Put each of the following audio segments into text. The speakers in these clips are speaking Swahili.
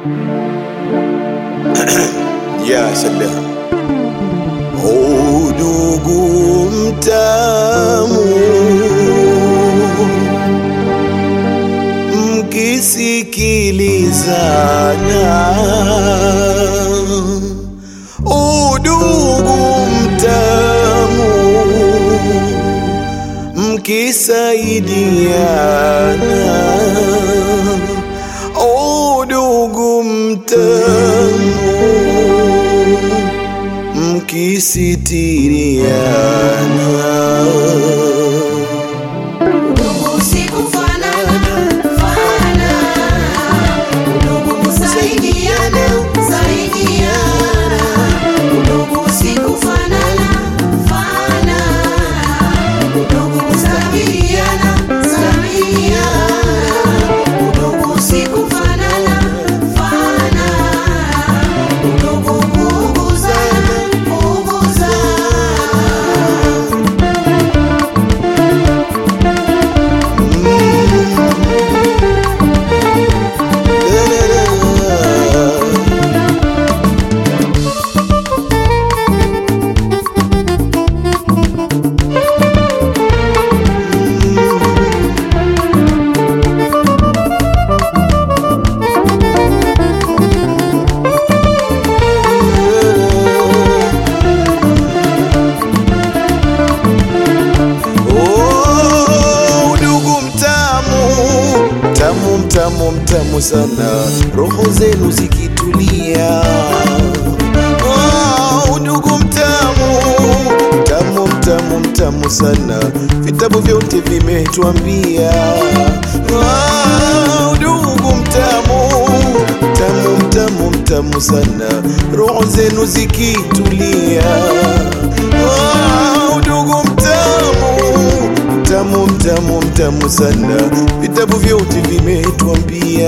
ya salam udugu mtamu mkisikilizana udugu mtamu mkisaidiana udugu mtamu mkisitiriana Udugu si kufanana, fanana. Udugu kusaidiana, saidiana. Udugu si kufanana, fanana. Udugu kusabiliana, sabiliana. Udugu si kufanana, fanana. Udugu kuuguzana, kuuguzana. Oh, udugu mtamu mtamu mtamu mtamu sana roho zenu zikitulia oh, udugu mtamu mtamu mtamu mtamu sana vitabu vyote vimetuambia oh, udugu mtamu mtamu mtamu mtamu sana roho zenu zikitulia oh, udugu mtamu mtamu mtamu mtamu sana vitabu vyote vimetuambia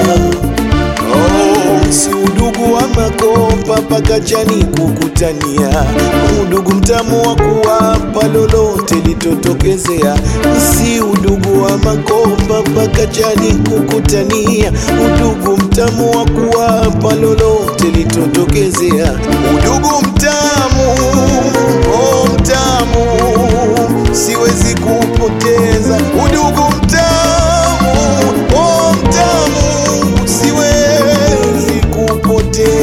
oh, si udugu wa makopa mpaka jani kukutania udugu mtamu wa kuwapa lolote litotokezea si udugu wa makopa mpaka jani kukutania udugu mtamu wa kuwapa lolote litotokezea udugu mtamu oh, mtamu siwezi kupoteza udugu mtamu oh, mtamu siwezi kupoteza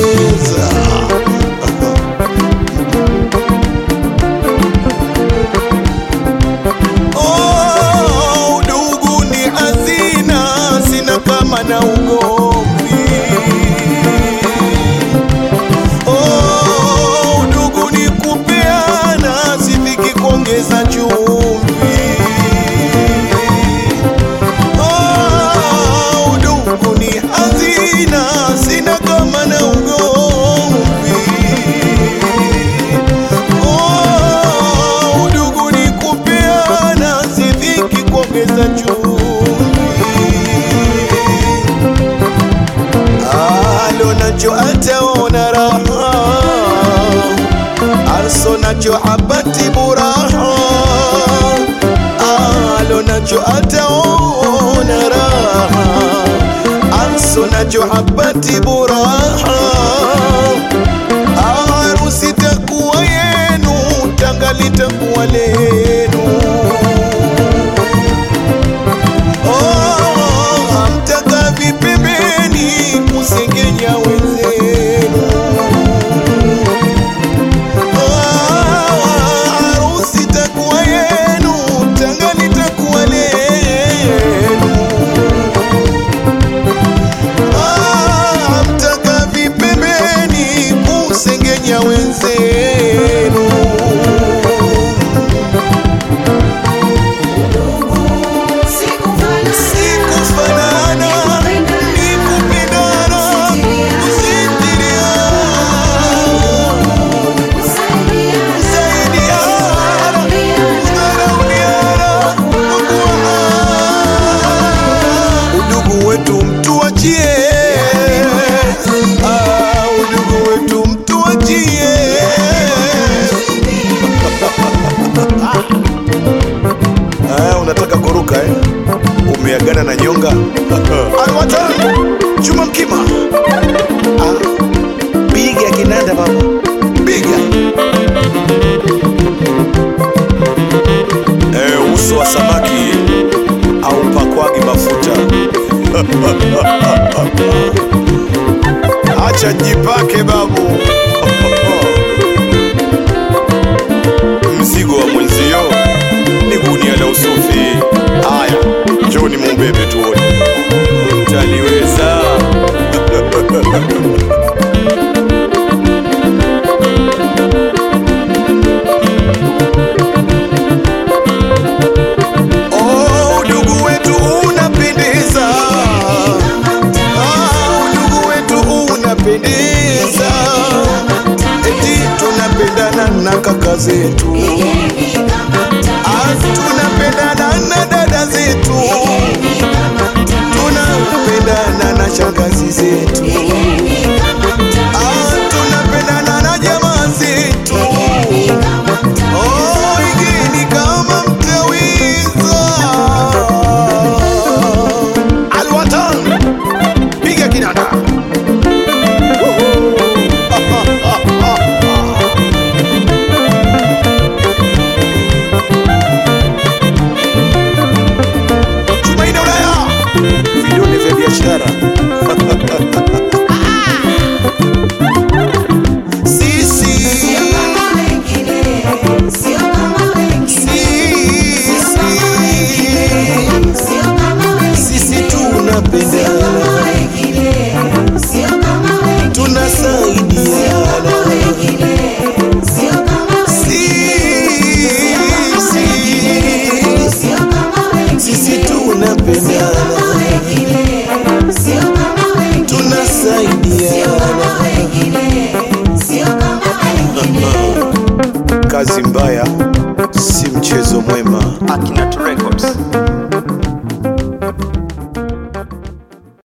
Oh, udugu ni hazina, sina kama na ugomvi. Oh, udugu ni kupeana, sifiki kuongeza chumvi. Oh, udugu ni hazina, sina kama na ugomvi. Oh, udugu ni kupeana, sidhiki kuongeza chumvi. Alo nacho ataona raha, arso nacho hapati buraha. Alo nacho ataona raha, arso nacho hapati buraha harusi takuwa yenu, tanga litakuwa lenu. Oh, hamtaka vipembeni kusengenya wenzenu. Oh, harusi takuwa yenu, tanga litakuwa lenu. Ah, mtaka vipembeni kusengenya wenzenu sikufanana ni kupendana kusitiriana kusaidiana kudharauliana udugu wetu mtuachie Ah, udugu wetu mtuachie Ah, unataka kuruka eh? umeagana na nyonga alwatan Juma Mkima. Ah, piga kinanda baba, piga. Eh, uso wa samaki au pakwagi mafuta. Acha jipake babu. Mzigo wa mwenzio ni gunia la usufi. Haya, njoni mumbebe tuone. Mtaliweza. Oh, udugu wetu unapendeza. Ah, udugu wetu unapendeza. Eti tunapendana na kaka zetu. Ah, tunapendana na dada zetu. Tunapendana na shangazi zetu. Ah, tunapendana na jamaa zetu. Oh, igini kama mtawiza. Alwatan, piga kinanda. Tumaini Ulaya, vidole vya biashara. Sisi, Sio kama wengine, sio kama wengine, sio kama wengine, sisi, sio kama wengine, sisi sio tunapendana, kama wengine, sio kama wengine, sio tunasaidiana. kama wengine, sio kama wengine, Sisi, sio kama wengine, sisi sio tunapendana, kama wengine, sio kama wengine, sio tunasaidiana. kama wengine, sio kama wengine. Kazi mbaya si mchezo mwema. Akinat Records.